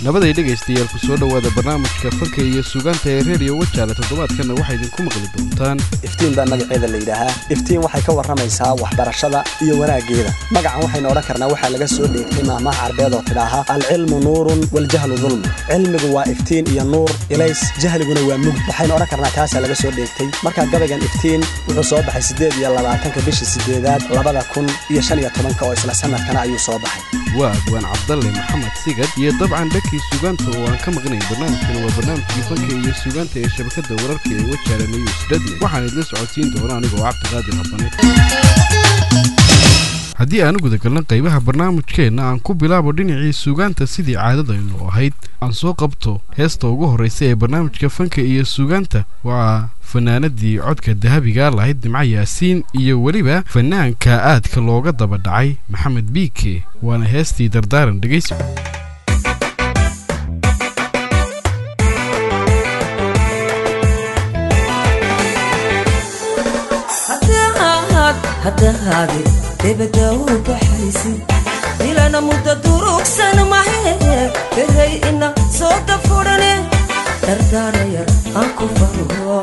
nabaday dhegaystayaal ku soo dhowaada barnaamijka fanka iyo sugaanta ee reediyo wajaale toddobaadkanna waxaa idinku maqli doontaan iftiin baa magaceeda la yidhaahaa iftiin waxay ka warramaysaa waxbarashada iyo wanaaggeeda magacan waxaynu odhan karnaa waxaa laga soo dheegtay maahmaha carbeed oo tidhaaha alcilmu nuurun waljahlu dulm cilmigu waa iftiin iyo nuur ilays jahliguna waa mugd waxaynu odhan karnaa taasaa laga soo dheegtay markaa gabaygan iftiin wuxuu soo baxay siddeed iyo labaatanka bishii siddeedaad labada kun iyo shan iyo tobanka oo isla sanadkana ayuu soo baxay waa adwaan cabdalle maxamed sigad iyo dabcan dhankii sugaanta oo aan ka maqnayn barnaamijkan waa barnaamijkii fanka iyo sugaanta ee shabakadda wararka ee wajaale news radio waxaan idla socodsiin doona anigoo cabdiqaadir habane haddii aan u gudagalna qaybaha barnaamijkeenna aan ku bilaabo dhinacii sugaanta sidii caadadaynu ahayd aan soo qabto heesta ugu horraysa ee barnaamijka fanka iyo sugaanta waa fanaanadii codka dahabiga lahayd nimco yaasiin iyo weliba fanaanka aadka looga daba dhacay maxamed biike waana heestii dardaaran dhegaysi haddahaadi debada u baxaysid ilana mudda durugsan mahe behay ina soo dafudhane dardaarayar aan ku fargo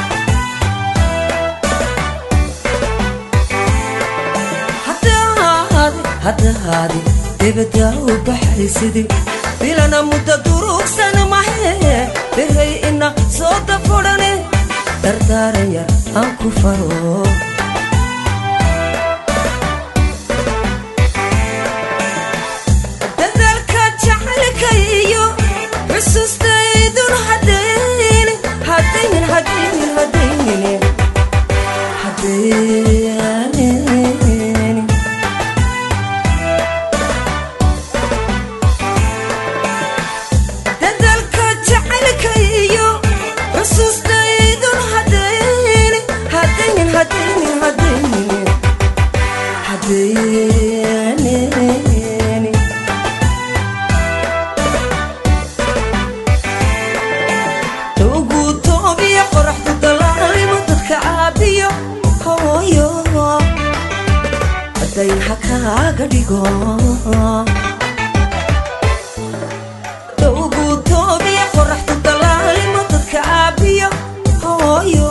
haddahaadi debada u baxaysid ilana mudda durugsan mahe behay ina soo dafudhane dardaarayar aan ku faro xusuustaydun hadayni hadaynin hadaynin hadaynin hadaynin dadalka jacaylka iyo xusuustaydun hadayni hadaynin hadaynin hadaynin hadaynin dhowgu toobiya qoraxdu dalaalimo dadka caabiyo hooyo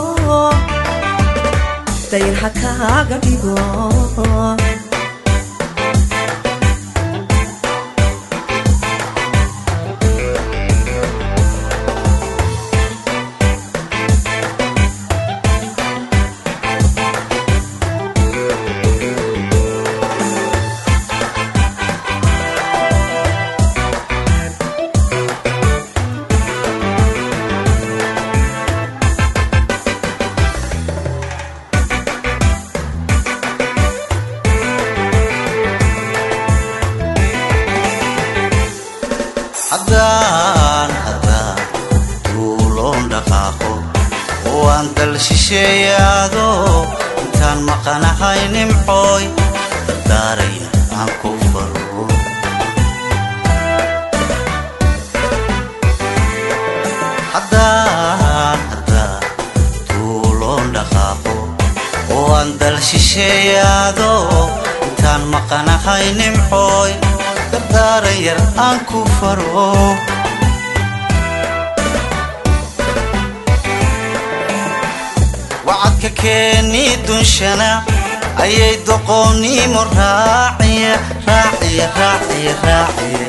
dayn ha kaaga dhigo haddaan haddaan duuloon dhaqaaqo oo aan dal shisheeyaado intaan maqanahay nimcooy dardaaraya aan ku faro haddaan haddaan duuloon dhaqaaqo oo aan dal shisheeyaado intaan maqanahay nimcooy dardaaran yar aan ku faro wacadka keeni dunshana ayay doqoonnimo raaciye raaciye raaciye raaciye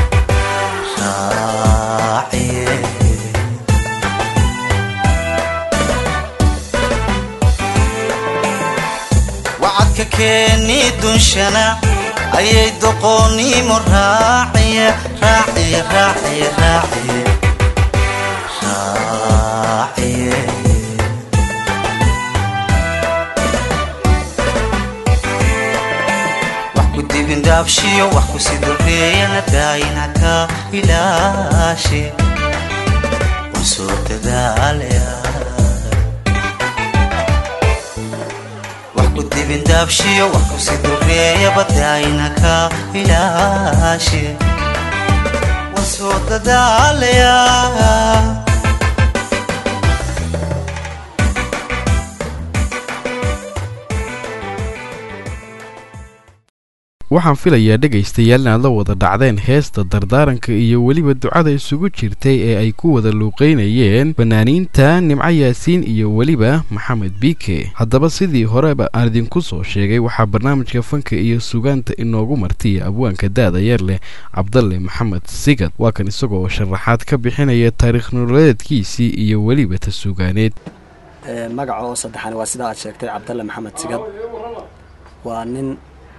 raaciye wacadka keeni dunshana ayay doqoonnimo raaciye raaciye raaciye raaciye raaciye wax ku dibindaabshiyo wax ku sidoreeyana daayina ka ilaashe waan soo dadaalaya ku dibindaabshiyo wax ku sidoreeya badaayina ka ilaashe waan soo dadaalaya waxaan filayaa dhegaystayaal inaad la wada dhacdeen heesta dardaaranka iyo weliba ducada isugu jirtay ee ay ku wada luuqeynayeen fanaaniinta nimco yaasiin iyo weliba maxamed biike haddaba sidii horeba aan idinku soo sheegay waxaa barnaamijka fanka iyo sugaanta inoogu martiya abwaanka da-da yar leh cabdalle maxamed sigad waa kan isagoo sharaxaad ka bixinaya taariikh nololeedkiisii iyo weliba ta sugaaneed magaca oo saddexan waa sidaa aad sheegtay cabdalle maxamed sigad waa nin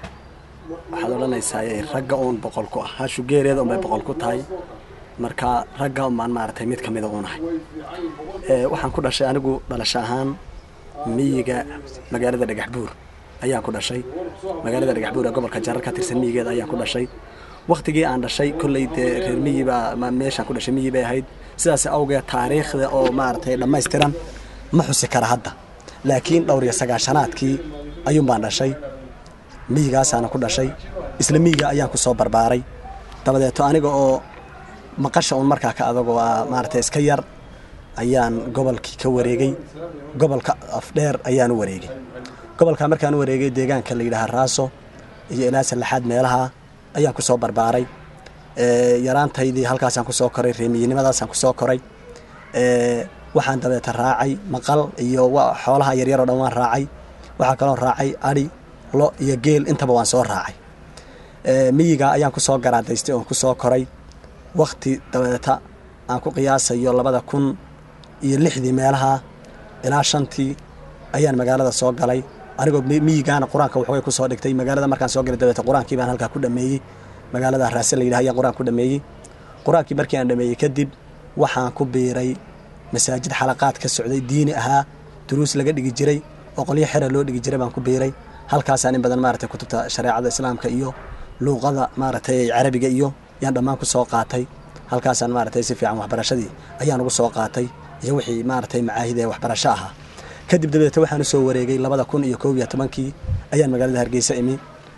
waxaad odhanaysaa ragga uun boqol ku ah hashu geereeda unbay boqol ku tahay marka ragga unbaan maaragtay mid ka mida uunahay waxaan ku dhashay anigu dhalasho ahaan miyiga magaalada dhagax buur ayaan ku dhashay magaalada dhagax buur ee gobolka jarar ka tirsan miyigeeda ayaan ku dhashay waktigii aan dhashay kolley dee reer miyi baa meeshaan ku dhashay miyi bay ahayd sidaas awgeed taariikhda oo maaragtay dhammaystiran ma xusi kara hadda laakiin dhowr iyo sagaashanaadkii ayuun baan dhashay miyigaasaana ku dhashay isla miyiga ayaan ku soo barbaaray dabadeeto aniga oo maqasha uun markaa ka adagoo ah maaragtay iska yar ayaan gobolkii ka wareegay gobolka afdheer ayaan u wareegay gobolkaa markaan u wareegay deegaanka la yidhaaha raaso iyo ilaa sallaxaad meelaha ayaan ku soo barbaaray yaraantaydii halkaasaan ku soo koray reemiyinimadaasaan ku soo koray waxaan dabeeta raacay maqal iyo xoolaha yaryar oo dhan waan raacay waxaa kaloo raacay adhi lo iyo geel intaba waan soo raacay miyiga ayaan ku soo garaadaystay oon ku soo koray wakti dabeeta aan ku qiyaasayo labada kun iyo lixdii meelaha ilaa shantii ayaan magaalada soo galay anigoo miyigaana qur-aanka waxway ku soo dhigtay magaalada markaan soo galay dabeeta qur-aankii baan halkaa ku dhameeyey magaalada raase la yidhaha ayaan qur-aan ku dhameeyey qur-aankii markii aan dhameeyey kadib waxaan ku biiray masaajid xalaqaad ka socday diini ahaa duruus laga dhigi jiray oo qolyo xera loo dhigi jiray baan ku biiray halkaasaan in badan maaragtay kutubta shareecada islaamka iyo luuqada maaragtay carabiga iyo yaan dhammaan ku soo qaatay halkaasaan maaragtay si fiican waxbarashadii ayaan ugu soo qaatay iyo wixii maaragtay macaahid ee waxbarasho ahaa kadib dabeete waxaan u soo wareegay labada kun iyo koob iyo tobankii ayaan magaalada hargeysa imi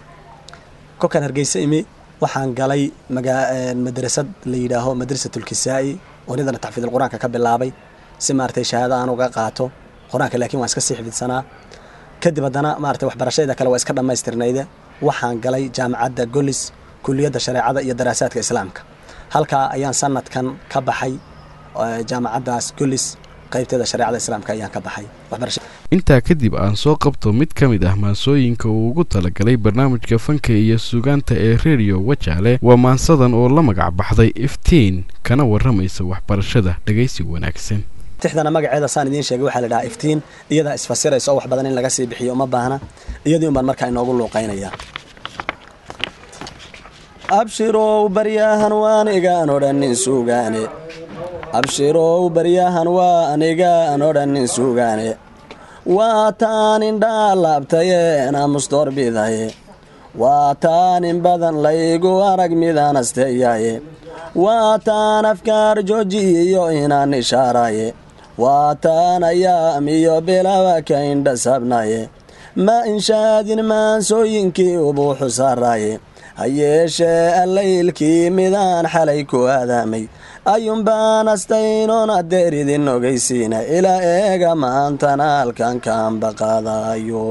kolkaan hargeysa imi waxaan galay madrasad la yidhaaho madrasatulkisaa'i oo nidana taxfiidul qur-aanka ka bilaabay si maaragtay shahaado aan uga qaato qur-aanka laakiin waan iska sii xifidsanaa kadib haddana maaragtay waxbarashadayda kale waa iska dhammaystirnayde waxaan galay jaamacadda golis kuliyadda shareecada iyo daraasaadka islaamka halkaa ayaan sanadkan ka baxay jaamacaddaas golis qaybteeda shareecada islaamka ayaan ka baxay intaa kadib aan soo qabto mid ka mid ah maansooyinka uu ugu talagalay barnaamijka fanka iyo sugaanta ee redio wajaale waa maansadan oo la magac baxday iftiin kana warramaysa waxbarashada dhegaysi wanaagsan tixdana magaceeda saan idiin sheegay waxaa la dhahaa iftiin iyadaa isfasiraysa oo wax badan in laga sii bixiyo uma baahna iyadii un baan markaa inoogu luuqaynayaa abshirow baryahan waan igaan odhanin suugaane abshirow baryahan waan igaan odhanin suugaane waa taan indhaa laabtayeen amusdoorbidaye waa taan in badan laygu arag midaan asteeyaye waa taan afkaar joojiyiyo inaan ishaaraye waa taan ayaam iyo bilaba ka indha sabnaye ma inshaadin maansooyinkii ubuuxu saaraaye ha yeeshee allaylkii midaan xalay ku aadaamay ayuunbaan astaynoon adeeridin ogeysiina ilaa eega maantana halkan kaan baqaadayo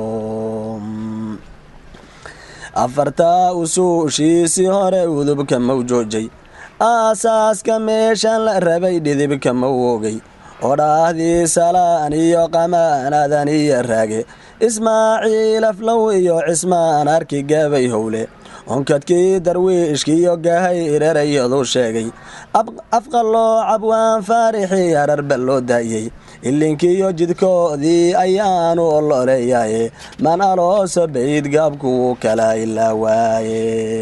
afartaa usuushiisii hore udubka mawjoojay aasaaska meeshan la rabay dhidibka mawogay odhaahdii salaan iyo qamaanadan iyo raage ismaaciil aflow iyo cismaan arki gabay howle onkadkii darwiishkiiyo gahay irerayadu sheegay afqaloo cabwaan faarixii ararba loo daayey ilinkiiyo jidkoodii ayaanu ololeeyaye man alooso bayd gaabku wuu kala ilaa waaye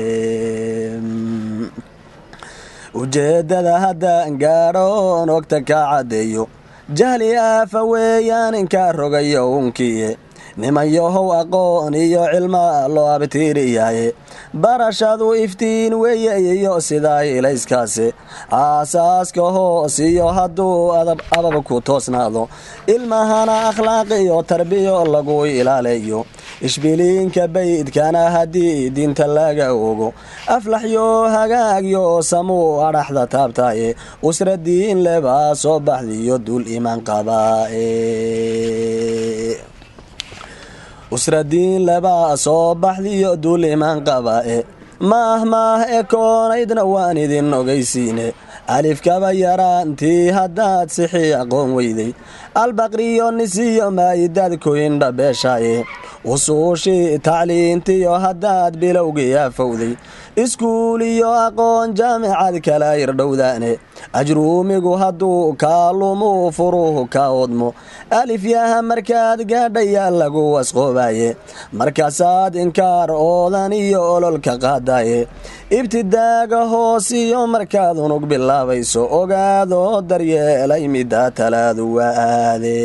ujeeddada haddaan gaadho oon ogta ka caddeeyo jahli aafa weeyaan inkaa rogayo unkiye nimanyahow aqoon iyo cilma loo abtiiriyaye barashadu iftiin weeye iyo sidaa ilayskaase aasaaska hoos iyo hadduu abab ku toosnaado ilmahana akhlaaq iyo tarbiyo lagu ilaaleeyo ishbiliinka baydkana haddii diinta laga ogo aflaxyo hagaagyo samuu adhaxda taabtaye usra diin lebaa soo baxdiyo dul iman qabaae usradiin labaa soo baxdiyo duulimaan qaba'e maah maah ekoonaydna waan idin ogaysiine alifkaba yaraantii haddaad sixii aqoon weyday albaqriyo nisiyo maa'idaad koyindha beeshaaye usuushii tacliintiyo haddaad bilowgii afowday iskuul iyo aqoon jaamicad kala irdhowdaane ajruumigu hadduu kaalumuu furuhu ka odmo alifyaha markaad gaadhayaa lagu wasqoobaye markaasaad inkaar oodan iyo ololka qaadaye ibtidaaga hoosiyo markaad unug bilaabayso ogaadoo daryeelay middaa talaadu waaade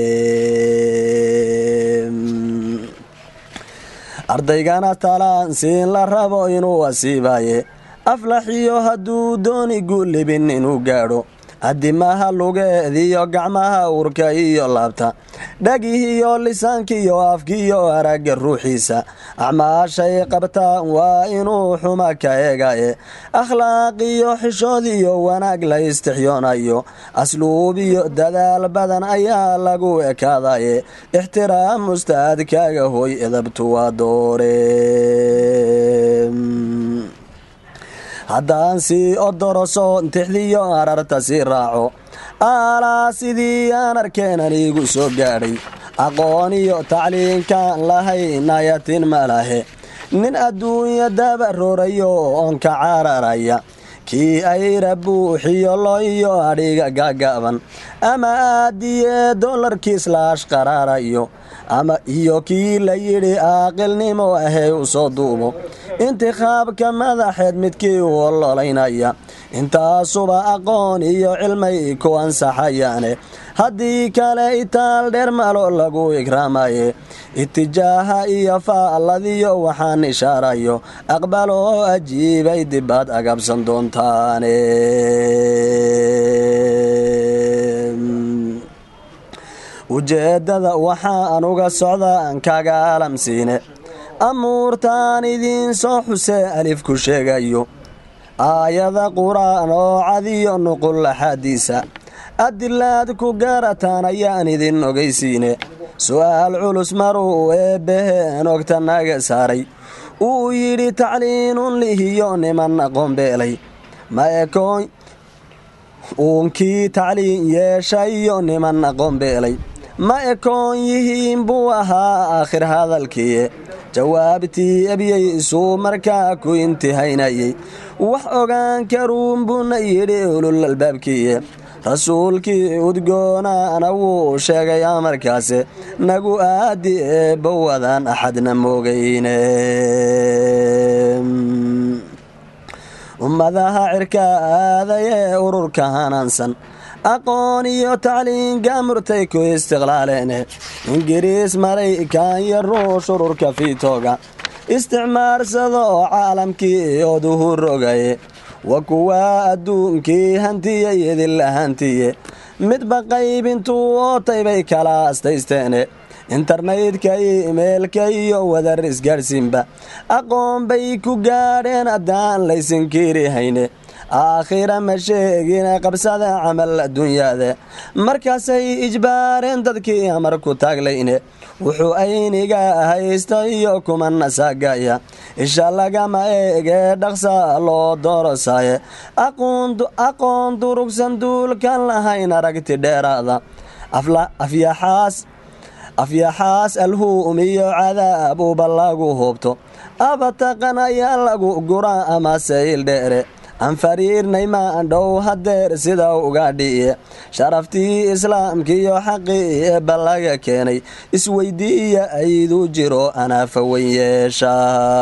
ardaygana talaan siin la rabo inuu asiibaye aflaxiyo hadduu dooni guulibin inuu gaadho adimaha lugeediyo gacmaha urka iyo laabta dhagihiyo lisaankiyo afkiyo aragga ruuxiisa acmaashay qabtaan waa inuu xuma ka eegaye akhlaaqiyo xishoodiyo wanaag la istixyoonayo asluubiyo dadaal badan ayaa lagu ekaadaye ixtiraam ustaadkaaga hoy edabtu waa doore haddaan sii odoroso tixdiyo ararta sii raaco aalaa sidii aan arkeen anigu soo gaadhay aqoon iyo tacliinkaan lahaynayatin ma lahe nin adduunya dabaroorayo oon ka cararaya kii ayra buuxiyo lo iyo adhiga gaagaaban ama aadiyee dollarkiis laash qaraarayo ama iyo kii la yidhi aaqilnimo ahey u soo duubo intikhaabka madaxeed midkii u ololaynaya intaasuba aqoon iyo cilmay ku ansaxayaane haddii kale itaal dheer malo lagu ikraamaye itijaaha iyo faalladiyo waxaan ishaarayo aqbaloo ajiibay dibaad agabsan doontaane ujeeddada waxaan uga socdaan kaga alamsiine amuurtaan idiin soo xusee alifku sheegayo aayada qur-aan oo cadiyo nuqul axaadiisa adilaad ku gaarataan ayaan idin ogaysiine su'aal culus maruu eebbaheen ogta naga saaray uu yidhi tacliinun lihiyo niman aqoon beelay ma ekoon uunkii tacliin yeeshayo niman aqoon beelay ma ekoon yihiin buu ahaa aakhir hadalkiiye jawaabtii ebyey isuu markaa ku intihaynayey wax ogaan karuun buuna yidhi ulul albaabkiiye rasuulkii udgoonaana wuu sheegay amarkaase nagu aadi eebbowadaan axadna moogayne ummadaha cirka aadayee ururka hanaansan aqoon iyo tacliin gaamurtay ku istiqlaaleene ingiriis maraykan iyo ruush ururka fiitooga isticmaarsada oo caalamkii oduhu rogaye wa kuwaa adduunkii hantiyey idinla hantiye midba qaybintuu ootay bay kala astaysteene internetka imeelka iyo wadar isgaadhsiinba aqoon bay ku gaadheen haddaan laysinkiiri hayne aakhira ma sheegine qabsada camal adduunyaade markaasay ijbaareen dadkii amar ku taaglayne wuxuu ayniga haysta iyo kumana saagaya isha lagama eegee dhaqsa loo doorosaaye aqoon durugsan duulkan lahayn aragti dheeraada afyaxaas afyaxaas alhuum iyo cadaab uba lagu hoobto abataqan ayaa lagu guraa amase ildheere aan fariirnay maandhow hadeer sida uga dhiiye sharaftii islaamkiiyo xaqii eebba laga keenay isweydiiya ayduu jiro anaafa weyn yeesha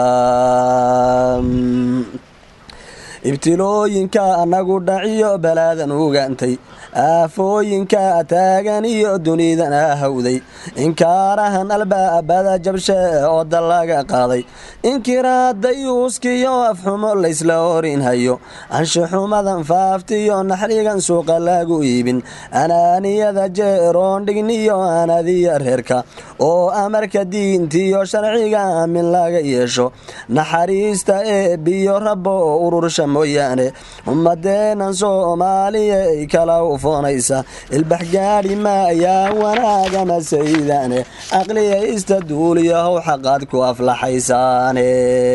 ibtilooyinka anagu dhaciyo balaadan ugaantay aafooyinka taagan iyo dunidana hawday inkaarahan albaabada jabshe oo dallaga qaaday inkiraadayuuskiyo afxumo laysla orinhayo anshuxumadan faaftiyo naxrigan suuqa lagu iibin anaaniyada jeeroon dhigniyo anadiya reerka oo amarka diintiyo sharciga min laga yeesho naxariista eebbiyo rabbo urursha mooyaane ummadeennan soomaaliya ay kala ufoonaysa ilbax gaadhi maayaa wanaagama saydaane aqliyaysta duuliyahow xaqaad ku aflaxaysaane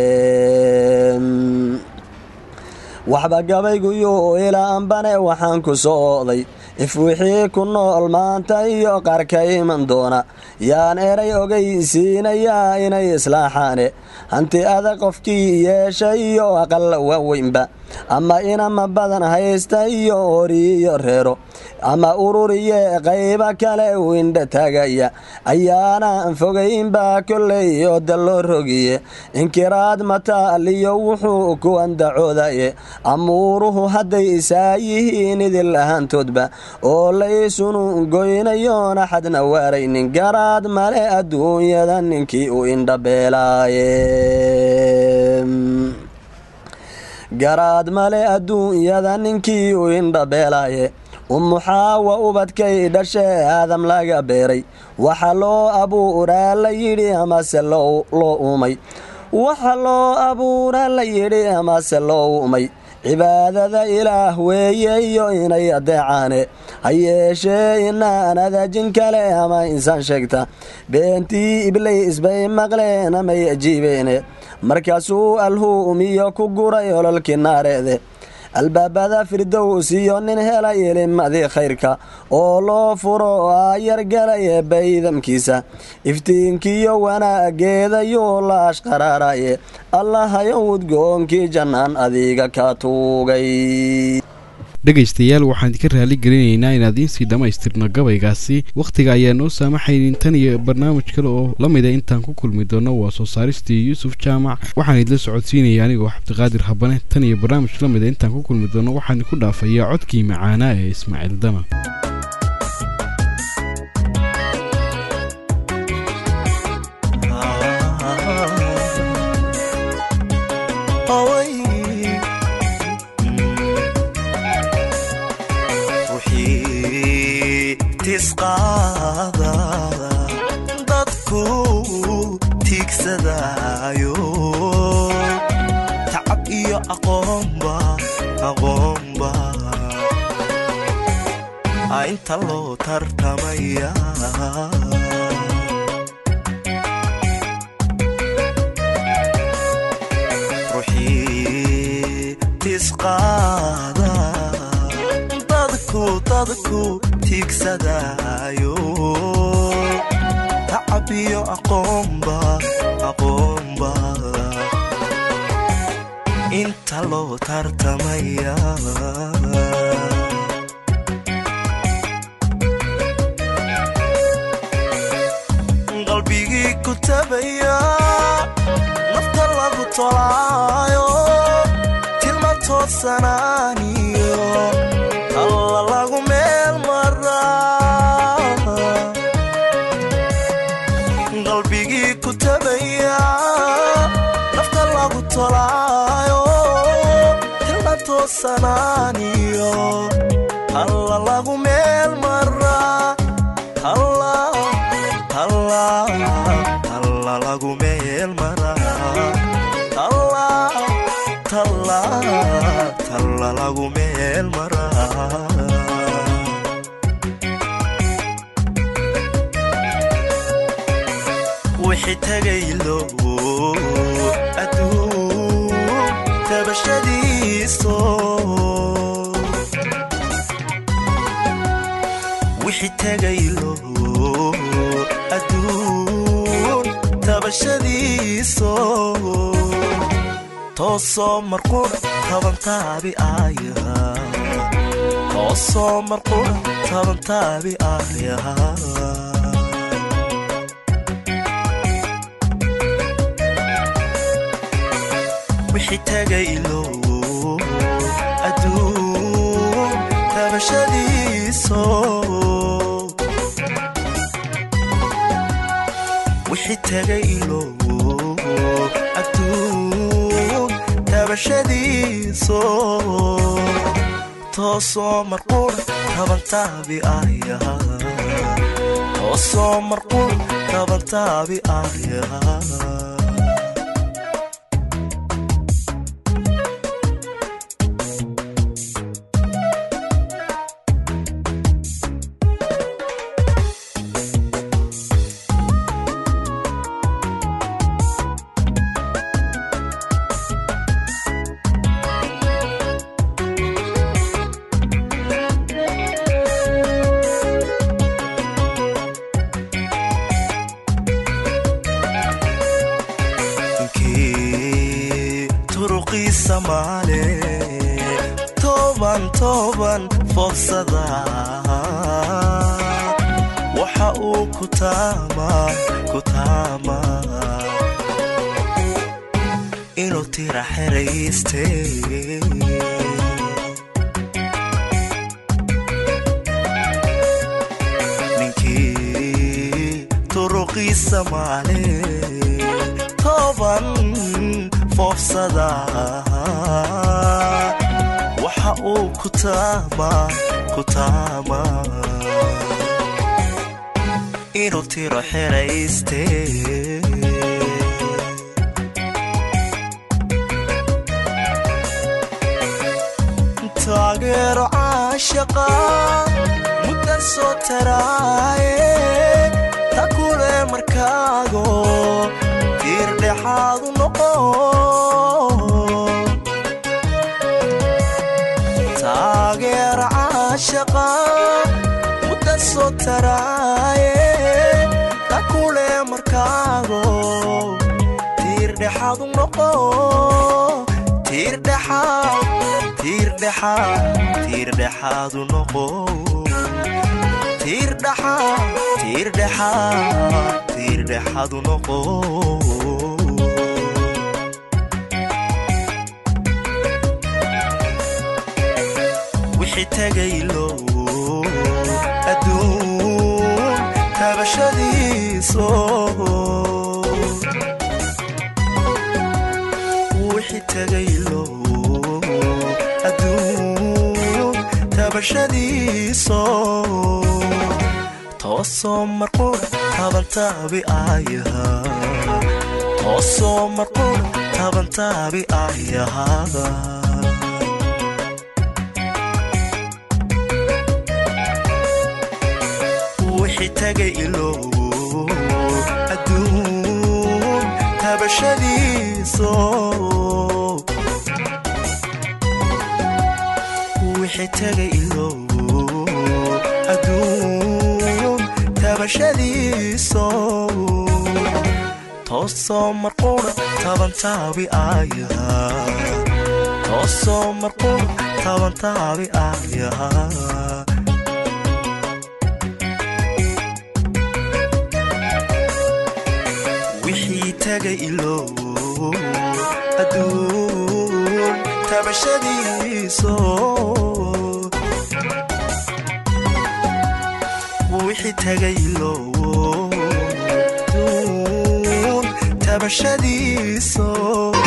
waxba gabayguyo ilaanbane waxaan ku soo oday if wixii ku nool maanta iyo qarka iman doona yaan eray ogaysiinayaa inay islaaxaane hanti adag qofkii yeesha iyo aqalla waaweynba ama inama badan haysta iyo horiyo reero ama ururiye qayba kale windha taagaya ayaanaan fogaynba kolley oo dalloo rogiye inkiraad mataaliyo wuxuu ku andacoodaye amuuruhu hadday isaa yihiin idil ahaantoodba oo laysunu goynayoona xadna waaraynin garaad male adduunyada ninkii u indhabeelaaye garaad male adduunyada ninkii u indhabeelaaye umuxaawa ubadkay dhashee aadam laga beeray waxa loo abuuraa la yidhi amase loo uumay waxa loo abuuraa la yidhi amase loo uumay cibaadada ilaah weeye iyo inay adeecaane ha yeeshee inaan adajin kale ama insaan sheegta beentii iblays bay maqleen amay ajiibeene markaasuu alhuumiyo ku guray ololkii naareede albaabada firdows iyo nin helay ilimadii khayrka oo loo furo aayargalaye baydamkiisa iftiinkiyo wanaageedayuu la ashqaraaraye allahayo udgoonkii jannaan adiga ka tuugay dhegaystayaal waxaan idinka raali gelinaynaa inaad iinsii dhammaystirno gabaygaasi wakhtiga ayaa noo saamaxaynin tan iyo barnaamij kale oo la mida intaan ku kulmi doono waa soo saaristii yuusuf jaamac waxaan idila socodsiinaya anigoo cabdiqaadir habane tan iyo barnaamij la mida intaan ku kulmi doono waxaan idinku dhaafayaa codkii macaanaa ee ismaaciil dama dadku tiigsadaayo tacab iyo aqoonba aqoonba inta loo tartamaya ruuxii tisqaada dadku dadku tiigsadaayo tacab iyo aqoonba aqoonba inta loo tartamaya qalbigii ku tabaya nafta lagu tolaayo tilma toosanaaniyo alla lagu meel maraa qalbigii ku tabaya nafta lagu tolaayo tilma toosanaaniyo alla lagu meel maraa alla lagu meel maraa talla lagu meel maraa wixii tagaylo adduun tabashadiiso wixii tagaylo adduun tabashadiiso toosoo marqura tabantaabi aya toosoo marqura tabantaabi aya wixii tagaylo adduun tabashadiiso wixii tagaylo adduun tabashadiiso toosoo marqura tabantaabi aya toosoo marqura tabantaabi aya ninkii turuqiisa maale toban toban fogsada waxa uu ku taama ku taama inuu tira xerayste ninkii turuqiisa maale toban foofsada waxa uu ku taama ku taama inuu tiro xerayste taageero caashaqa mudda soo taraaye ta kule markaago tiirdhexaadu noqo taageero caashaqa mudda soo taraaye ta kule markaago tiirdhexaadu noqo tiirdhexaad tiirdhexaad tiirdhexaadu noqo tiirdhexaad tiirdhexaad tiirdhexaadu noqo wixii tegaylo adduun tabashadiiso wixii tegaylo adduun tabashadiiso toosoo marquudha tabantaabi ayaha toosoo marquudha tabantaabi ayaha wixii tagay ilow adduun tabashadiiso wixii tagay ilow adduun tabashadiiso toosoo marquudha tabantaabi ayaha toosoo marquudha tabantaabi ayaha wixii tagay ilow adduun tabashadiiso wixii tagay ilow adduun tabashadiiso